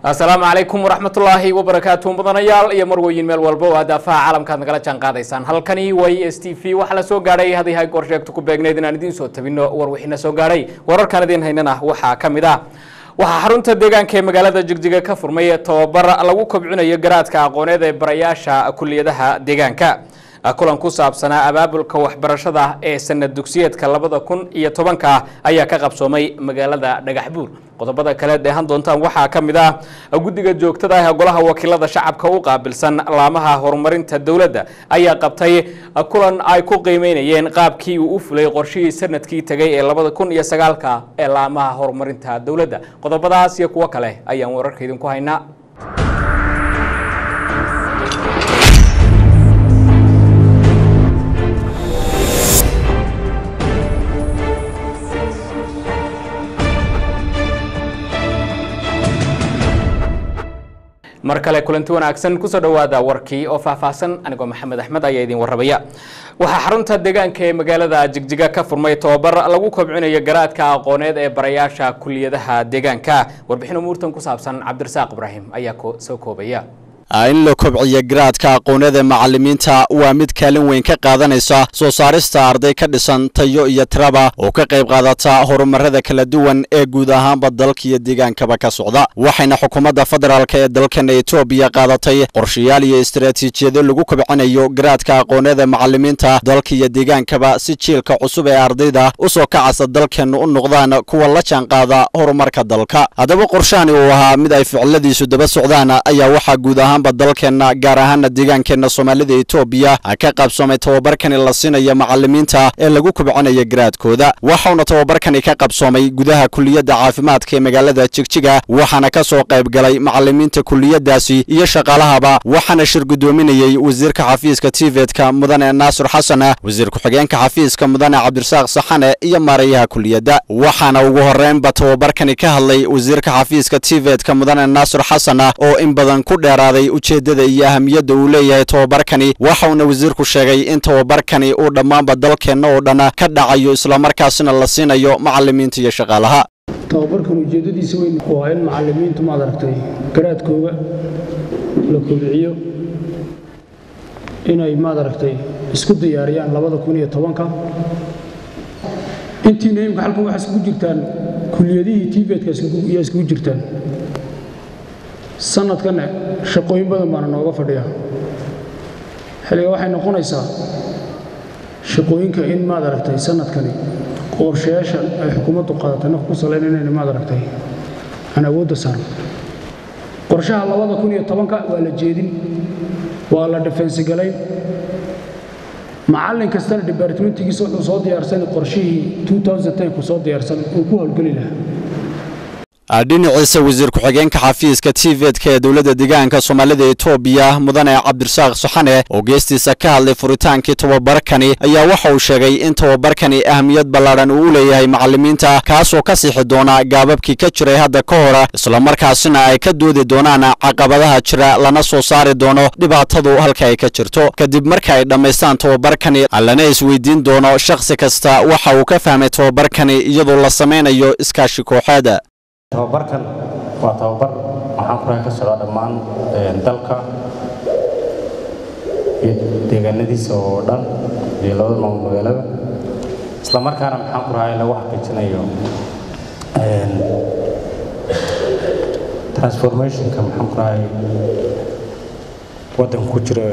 asalaamu calaykum waraxmatullaahi wabarakaatu mudanayaal iyo marweyin meel walba oo adaafaha caalamkaad nagala jaan qaadaysaan halkani waa e s t v waxaa la soo gaadhay haddii hay goor sheegto ku beegnayd inaan idiin soo tabino warwixina soo gaadhay wararkaan idiin haynana waxaa ka mid ah waxaa xarunta deegaanka ee magaalada jigjiga ka furmay tababar lagu kobcinayo garaadka aqooneed ee barayaasha kuliyadaha deegaanka kulan ku saabsanaa abaabulka waxbarashada ee sanad dugsiyeedka labada kun iyo tobanka ayaa ka qabsoomay magaalada dhagaxbuur qodobada kale dheehan doontaan waxaa ka mid ah guddiga joogtada ah ee golaha wakiilada shacabka u qaabilsan laamaha horumarinta dowladda ayaa qabtay kulan ay ku qiimeynayeen qaabkii uu u fulay qorshihii sanadkii tegay ee labada kun iyo sagaalka ee laamaha horumarinta dowladda qodobadaas iyo kuwo kale ayaan wararka idinku haynaa mar kale kulanti wanaagsan kusoo dhowaada warkii oo faahfaahsan anigoo maxamed axmed ayaa idin warrabaya waxaa xarunta deegaanka ee magaalada jigjiga ka furmay tobabar lagu kobcinayo garaadka aqooneed ee barayaasha kuliyadaha deegaanka warbixin umuurtan ku saabsan cabdirasaaq ibraahim ayaa soo koobaya in la kobciyo garaadka aqoonada macallimiinta waa mid kaalin weyn ka qaadanaysa soo saarista arday ka dhisan tayo iyo tiraba oo ka qayb qaadata horumarada kala duwan ee guud ahaanba dalka iyo deegaankaba ka socda waxayna xukuumadda federaalk ee dalkan etoobiya qaadatay qorshayaal iyo istaraatiijiyado lagu kobcinayo garaadka aqoonada macallimiinta dalka iyo deegaankaba si jiilka cusub ee ardayda u soo kacasa dalkeenna u noqdaan kuwa la jaanqaada horumarka dalka haddaba qorshahani uu ahaa mid ay ficiladiisu daba socdaan ayaa waxaa guud ahaan dalkeenna gaar ahaana deegaankeenna soomaalida etoobiya ka qabsoomay tababarkani la siinaya macallimiinta ee lagu kobcinaya garaadkooda waxauna tababarkani ka qabsoomay gudaha kuliyadda caafimaadka ee magaalada jigjiga waxaana ka soo qayb galay macallimiinta kuliyadaasi iyo shaqaalahaba waxaana shir guddoominayey wasiirka xafiiska tivetka mudane naasir xasan wasiir ku-xigeenka xafiiska mudane cabdirasaaq saxane iyo maarayaha kuliyadda waxaana ugu horeynba tababarkani ka hadlay wasiirka xafiiska tivetka mudane naasir xasan oo in badan ku dheeraaday ujeeddada iyo ahamiyadda uu leeyahay tababarkani waxauna wasiirku sheegay in tababarkani uu dhammaanba dalkeenna oo dhan ka dhacayo islamarkaasina la siinayo macallimiinta iyo shaqaalaha tababarkan ujeeddadiisa weyn waa in macallimiintu maad aragtay garaadkooga la kobciyo inay maad aragtay isku diyaariyaan labada kun iyo tobanka intiina imka halkan waxaa iskugu jirtaan kuliyadihii tibetka yaa iskugu jirtaan sanadkanne shaqooyin badan baana nooga fadhiya xilliga waxay noqonaysaa shaqooyinka in maad aragtay sanadkani qorshayaasha ay xukuumaddu qaadatay naf ku salayn inayna maad aragtay aan awoodda saarno qorshaha labada kun iyo tobanka waa la jeedin waa la dhifensigalayn macallin kastana dibaartimentigiisa wuxuu soo diyaarsan qorshihii ku soo diyaarsan uu ku howlgeli lahaa dhinaciisa wasiir ku-xigeenka xafiiska tivetka ee dowladda deegaanka soomaalida etoobiya mudane cabdirasaaq saxane oo geestiisa ka hadlay furitaankii tababarkani ayaa waxa uu sheegay in tababarkani ahamiyad ballaadhan uu u leeyahay macallimiinta kaasoo ka sixi doona gaababkii ka jiray hadda ka hor islamarkaasina ay ka doodi doonaan caqabadaha jira lana soo saari doono dhibaatadu halka ay ka jirto kadib marka ay dhammaystaan tababarkani lana isweydiin doono shakhsi kasta waxa uu ka fahmay tababarkani iyadoo la samaynayo iskaashi kooxeed tababarkan waa tababar waxaan kuraha ka socdaa dhammaan dalka iyo deegaanadiisa oo dhan iyo labada maamul magaalada isla markaana maxaan ku rahaa in lagu xaqiijinayo transformationka maxaan ku rahay waddanka ku jira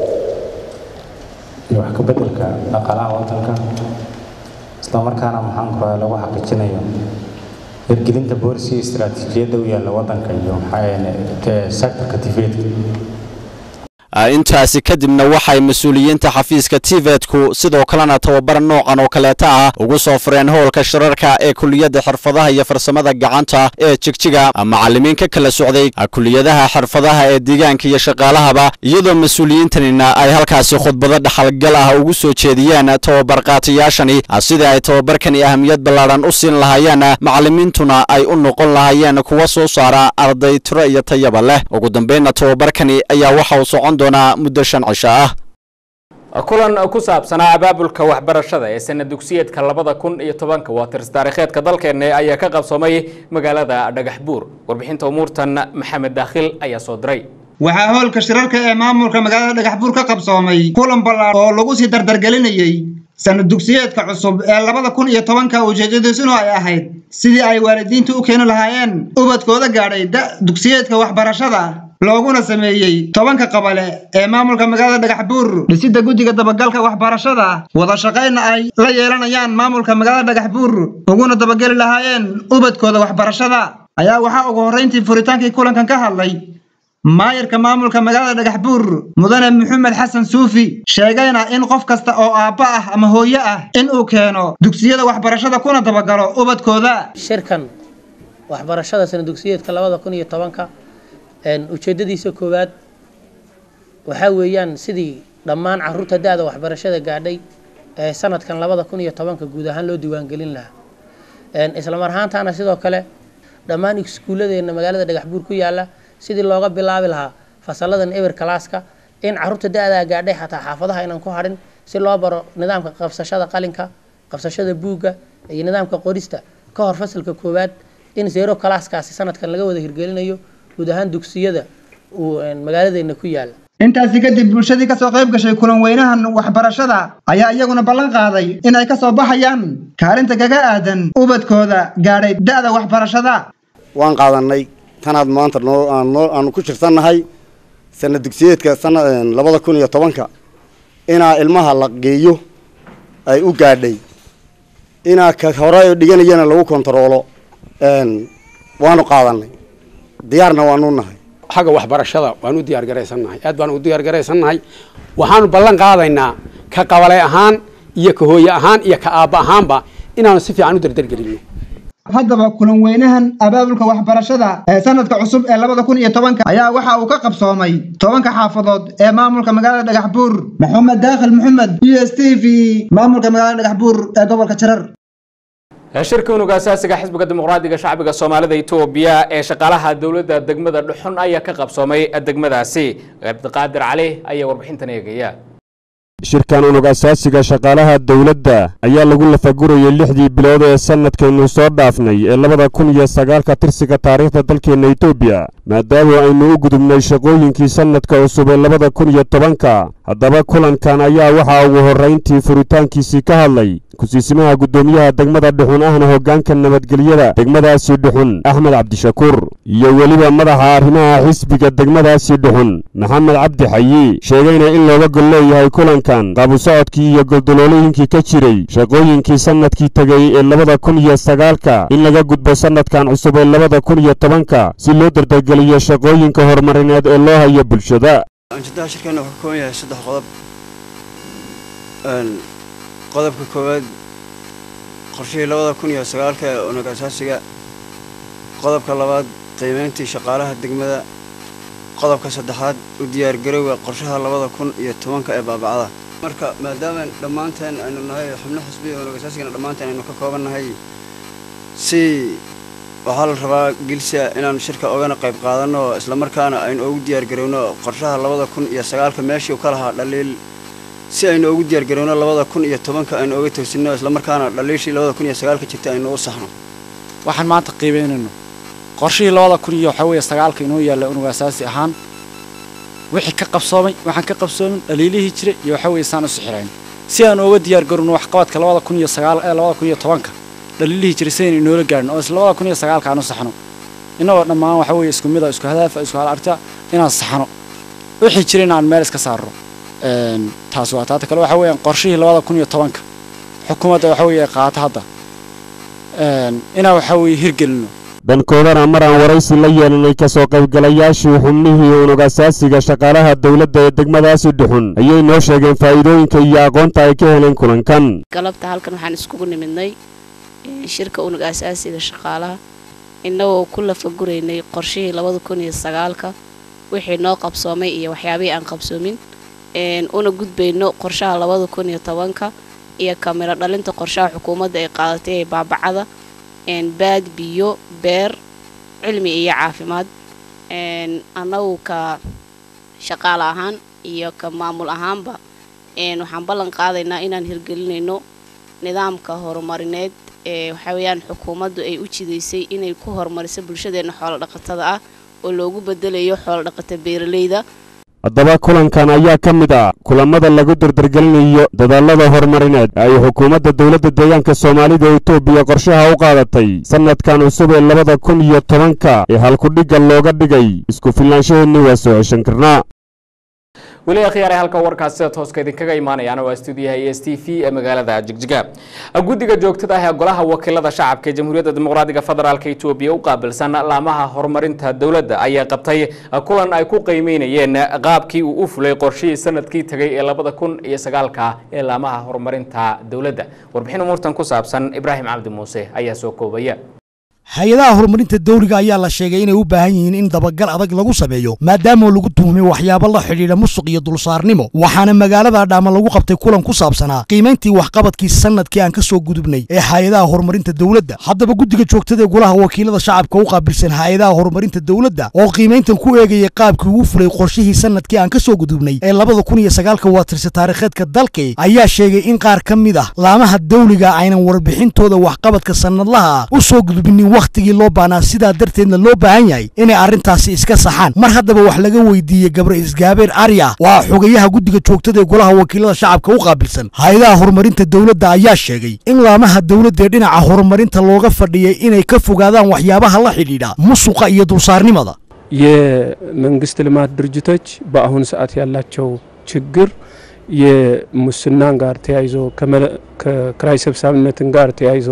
iyo wax ka beddelka dhaqaalaha waddanka isla markaana maxaan ku rahay lagu xaqiijinayo hirgelinta boorsi istaraatiijiyadda u yaalla waddanka iyo sectorka tifeedka intaasi kadibna waxay mas-uuliyiinta xafiiska tivetku sidoo kalena tababar noocan oo kaleeta ah ugu soo fureen howlka shirarka ee kuliyadda xirfadaha iyo farsamada gacanta ee jigjiga macallimiin ka kala socday kuliyadaha xirfadaha ee deegaanka iyo shaqaalahaba iyadoo mas-uuliyiintanina ay halkaasi khudbado dhaxalgal ah ugu soo jeediyeen tababar qaatayaashani sida ay tababarkani ahamiyad ballaadhan u siin lahaayeen macallimiintuna ay u noqon lahaayeen kuwa soo saara arday tiro iyo tayaba leh ugu dambeynna tababarkani ayaa waxa uu socon doonaa muddo shan cisho ah kulan ku saabsanaa abaabulka waxbarashada ee sana dugsiyeedka labada kun iyo tobanka waa tirs taariikheedka dalkeena ayaa ka qabsoomay magaalada dhagax buur warbixinta umuurtan maxamed daakhil ayaa soo diray waxaa hoolka shirarka ee maamulka magaalada dhagaxbuur ka qabsoomay kulan ballaar oo lagu sii dardargelinayey sanad dugsiyeedka cusub ee labada kun iyo tobanka ujeedadiisuna ay ahayd sidii ay waalidiintu u keeni lahaayeen ubadkooda gaadhay da dugsiyeedka waxbarashada looguna sameeyey tobanka qabale ee maamulka magaalada dhagaxbuur dhisidda guddiga dabagalka waxbarashada wada shaqayna ay la yeelanayaan maamulka magaalada dhagaxbuur uguna dabageli lahaayeen ubadkooda waxbarashada ayaa waxaa ugu horrayntii furitaankii kulankan ka hadlay maayarka maamulka magaalada dhagaxbuur mudane maxamed xasan suufi sheegayna in qof kasta oo aabba ah ama hooyo ah in uu keeno dugsiyada waxbarashada kuna dabagalo ubadkooda shirkan waxbarashada sana dugsiyeedka labada kun iyo tobanka ujeedadiisa koowaad waxaa weeyaan sidii dhammaan caruurta da-da waxbarashada gaadhay ee sanadkan labada kun iyo tobanka guud ahaan loo diiwaangelin lahaa islamar ahaantaana sidoo kale dhammaan iskuulladeena magaalada dhagaxbuur ku yaala sidii looga bilaabi lahaa fasaladan eber kalaaska in caruurta da-daa gaadhay xataa xaafadaha inaan ku hadhin si loo baro nidaamka qabsashada qalinka qabsashada buugga iyo nidaamka qorista ka hor fasalka koowaad in zero kalaaskaasi sanadkan laga wada hirgelinayo guud ahaan dugsiyada uu magaaladeena ku yaala intaasi kadib bulshadii kasoo qayb gashay kulan weynahan waxbarashada ayaa iyaguna ballan qaaday in ay kasoo baxayaan kaalinta kaga aadan ubadkooda gaadhay da-da waxbarashada waan qaadanay tanaad maanta noo aanu ku jirsannahay sana dugsiyeedka sana labada kun iyo tobanka inaa ilmaha la geeyo ay u gaadhay inaa ka hore dhiganayana lagu kontaroolo waanu qaadanay diyaarna waanu nahay xagga waxbarashada waan u diyaar garaysannahay aad baan u diyaar garaysannahay waxaanu ballan qaadaynaa ka qabale ahaan iyo ka hooye ahaan iyo ka aabba ahaanba inaanu si fiican u dardargelinno haddaba kulan weynahan abaabulka waxbarashada ee sanadka cusub ee labada kun iyo tobanka ayaa waxa uu ka qabsoomay tobanka xaafadood ee maamulka magaalada dhagaxbuur maxamed daakhil maxamed u s t v maamulka magaalada dhagaxbuur ee gobolka jarar shirka unuga asaasiga xisbiga dimuqraadiga shacbiga soomaalida etoobiya ee shaqaalaha dowladda degmada dhuxun ayaa ka qabsoomay degmadaasi cabdiqaadir cali ayaa warbixintan eegaya shirkan unug asaasiga shaqaalaha dowladda ayaa lagu lafagurayay lixdii bilood ee sannadkaynu soo dhaafnay ee labada kun iyo sagaalka tirsiga taariikhda dalkeenna etoobiya maadaama aynu u gudubnay shaqooyinkii sannadka cusub ee labada kun iyo tobanka haddaba kulankan ayaa waxaa ugu horrayntii furitaankiisii ka hadlay kusiisimaha guddoomiyaha degmada dhuxun ahna hoggaanka nabadgelyada degmadaasi dhuxun axmed cabdishakuur iyo weliba madaxa arrimaha xisbiga degmadaasi dhuxun maxamed cabdi xayi sheegayna in looga gol leeyahay kulankan qaabusocodkii iyo goldoloolooyinkii ka jiray shaqooyinkii sannadkii tegey ee labada kun iyo sagaalka in laga gudbo sannadkan cusub ee labada kun iyo tobanka si loo dardargeliyo shaqooyinka horumarineed ee loo hayo bulshada ujeedaha shirkeenna wuxuu ka kooban yahay saddex qodob qodobka koowaad qorshihii labada kun iyo sagaalka ee unug asaasiga qodobka labaad qiimayntii shaqaalaha degmada qodobka saddexaad u diyaargarowga qorshaha labada kun iyo tobanka ee baabacada marka maadaama dhammaanteen aynu nahay xubno xisbiga unug asaasigana dhammaanteen aynu ka kooban nahay si waxaa la rabaa gilsa inaan shirka ogana qayb qaadanno islamarkaana aynu ugu diyaargarowno qorshaha labada kun iyo sagaalka meeshii u ka lahaa dhaliil si aynu ugu diyaargarowno labada kun iyo tobanka aynu oga toosinno islamarkaana dhaliishii labada kun iyo sagaalka jirta aynu u saxno waxaan maanta qiibaynayno qorshihii labada kun iyo waxaa weeye sagaalka inoo yaalla unug asaasi ahaan wixii ka qabsoomay waxaan ka qabsoomin dhaliilihii jira iyo waxaa weeye saan u sixirayn si aan uga diyaargarowno waxqabadka labada kun iyo sagaal ee labada kun iyo tobanka dhaliilihii jira sidaynu inoola gaadhin oo isla labada kun iyo sagaalka aan u saxno innagoo dhammaan waxaa weeye isku mida isku hadaafa isku hal arta inaan saxno wixii jira inaan meel iska saarno taas waa taata kale waxaa weeyaan qorshihii labada kun iyo tobanka xukuumadda waxaa weeye qaata hadda inaan waxaa weeye hirgelino dhankoodana mar aan waraysi la yeelanay kasoo qaybgalayaashii xubnihii unug asaasiga shaqaalaha dowladda ee degmadaasi dhuxun ayay noo sheegeen faa'iidooyinka iyo aqoonta ay ka heleen kulankan galabta halkan waxaan iskugu nimidnay shirka unug asaasiga shaqaalaha innagoo ku lafaguraynay qorshihii labada kun iyo sagaalka wixii noo qabsoomay iyo waxyaabihii aan qabsoomin una gudbayno qorshaha labada kun iyo tobanka iyo kamiro dhalinta qorshaha xukuumadda ay qaadatay ee baabacada baad biyo beer cilmi iyo caafimaad annagu ka shaqaale ahaan iyo ka maamul ahaanba waxaan ballan qaadaynaa inaan hirgelinayno nidaamka horumarineed ee waxaa weeyaan xukuumaddu ay u jidaysay inay ku horumariso bulshadeenna xoolo dhaqatada ah oo loogu bedelayo xoolo dhaqata beeralayda haddaba kulankan ayaa ka mid ah kulamada lagu dardargelinayo dadaalada horumarineed ay xukuumadda dowladda deegaanka soomaalida etoobiya qorshaha u qaadatay sannadkan cusub ee labada kun iyo tobanka ee halkudhigga looga dhigay isku filnaanshaheedni waa soo ceshan karnaa weli akhyaare halka warkaas sida tooska idinkaga imaanayaan waa stuudiyaha e s t v ee magaalada jigjiga guddiga joogtada ah ee golaha wakiilada shacabka ee jamhuuriyadda dimuqraadiga federaalk etoobiya u qaabilsan laamaha horumarinta dowladda ayaa qabtay kulan ay ku qiimeynayeen qaabkii uu u fulay qorshihii sanadkii tegay ee labada kun iyo sagaalka ee laamaha horumarinta dowladda warbixin umuurtan ku saabsan ibraahim cabdi muuse ayaa soo koobaya hay-adaha horumarinta dawliga ayaa la sheegay inay u baahan yihiin in dabagal adag lagu sameeyo maadaama lagu tuhmay waxyaabo la xidhiidha musuq iyo dulsaarnimo waxaana magaalada adhaama lagu qabtay kulan ku saabsanaa qiimayntii waxqabadkii sanadkii aan ka soo gudubnay ee hay-adaha horumarinta dowladda haddaba guddiga joogtada ee golaha wakiilada shacabka u qaabilsan hay-adaha horumarinta dowladda oo qiimayntan ku eegayay qaabkii uu fulay qorshihii sanadkii aan ka soo gudubnay ee labada kun iyo sagaalka waa tirsi taariikheedka dalkay ayaa sheegay in qaar ka mid ah laamaha dawliga aynan warbixintooda waxqabadka sanadlaha u soo gudbinin wakhtigii loo baahnaa sidaa darteedna loo baahan yahay inay arrintaasi iska saxaan mar haddaba wax laga weydiiyey gabre isgaabeer arya waa xogayaha guddiga joogtada ee golaha wakiilada shacabka u qaabilsan hay-adaha horumarinta dowladda ayaa sheegay in laamaha dowladda ee dhinaca horumarinta looga fadhiyay inay ka fogaadaan waxyaabaha la xidhiidha musuqa iyo dulsaarnimada የመንግስት ልማት ድርጅቶች በአሁኑ ሰዓት ያላቸው ችግር የሙስናን ጋር ተያይዞ ከክራይ ሰብሳቢነትን ጋር ተያይዞ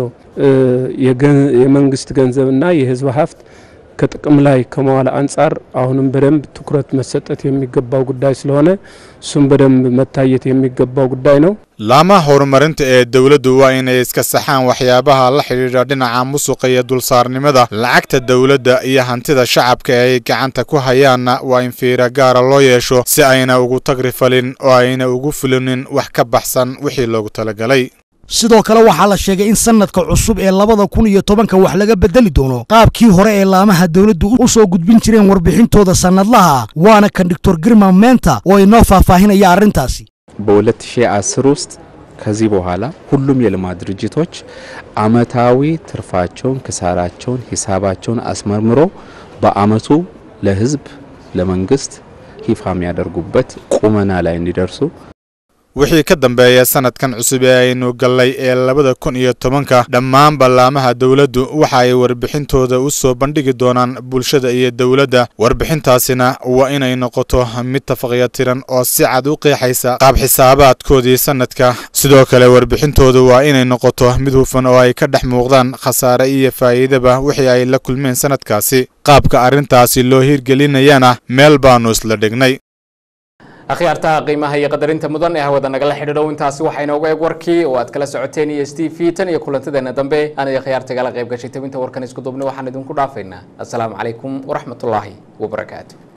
የመንግስት ገንዘብና የህዝብ ሀብት ከጥቅም ላይ ከመዋል አንጻር አሁንም በደንብ ትኩረት መሰጠት የሚገባው ጉዳይ ስለሆነ እሱም በደንብ መታየት የሚገባው ጉዳይ ነው። laamaha horumarinta ee dowladdu waa inay iska saxaan waxyaabaha la xidhiidha dhinaca musuqa iyo dulsaarnimada lacagta dowladda iyo hantida shacabka ee ay gacanta ku hayaanna waa in fiira gaara loo yeesho si ayna ugu tagrifalin oo ayna ugu fulinin wax ka baxsan wixii loogu talagalay sidoo kale waxaa la sheegay in sanadka cusub ee labada kun iyo tobanka wax laga bedeli doono qaabkii hore ee laamaha dowladdu u soo gudbin jireen warbixintooda sannadlaha waana kan doctor girma menta oo inoo faahfaahinaya arrintaasi በ2010 ውስጥ ከዚህ በኋላ ሁሉም የልማት ድርጅቶች አመታዊ ትርፋቸውን፣ ክሳራቸውን፣ ሂሳባቸውን አስመርምሮ በአመቱ ለህዝብ ለመንግስት ይፋ የሚያደርጉበት ቁመና ላይ እንዲደርሱ wixii ka dambeeya sanadkan cusub ee aynu gallay ee labada kun iyo tobanka dhammaan ballaamaha dowladdu waxa ay warbixintooda u soo bandhigi doonaan bulshada iyo dowladda warbixintaasina waa inay noqoto mid tafaqyatiran oo si cad u qeexaysa qaab xisaabaadkoodii sanadka sidoo kale warbixintoodu waa inay noqoto mid hufan oo ay ka dhex muuqdaan khasaare iyo faa'iidaba wixii ay la kulmeen sanadkaasi qaabka arrintaasi loo hirgelinayana meel baannu isla dhignay akhyaartaha qiimaha iyo qadarinta mudan ee hawada nagala xidhiidhow intaasi waxaa inooga eeg warkii oo aad kala socoteen iyo s t v tan iyo kulantadeena dambe aan iyo khiyaarta igala qayb gashay tabinta warkan isku duubnay waxaan idinku dhaafaynaa assalaamu calaykum waraxmatullaahi wabarakaatu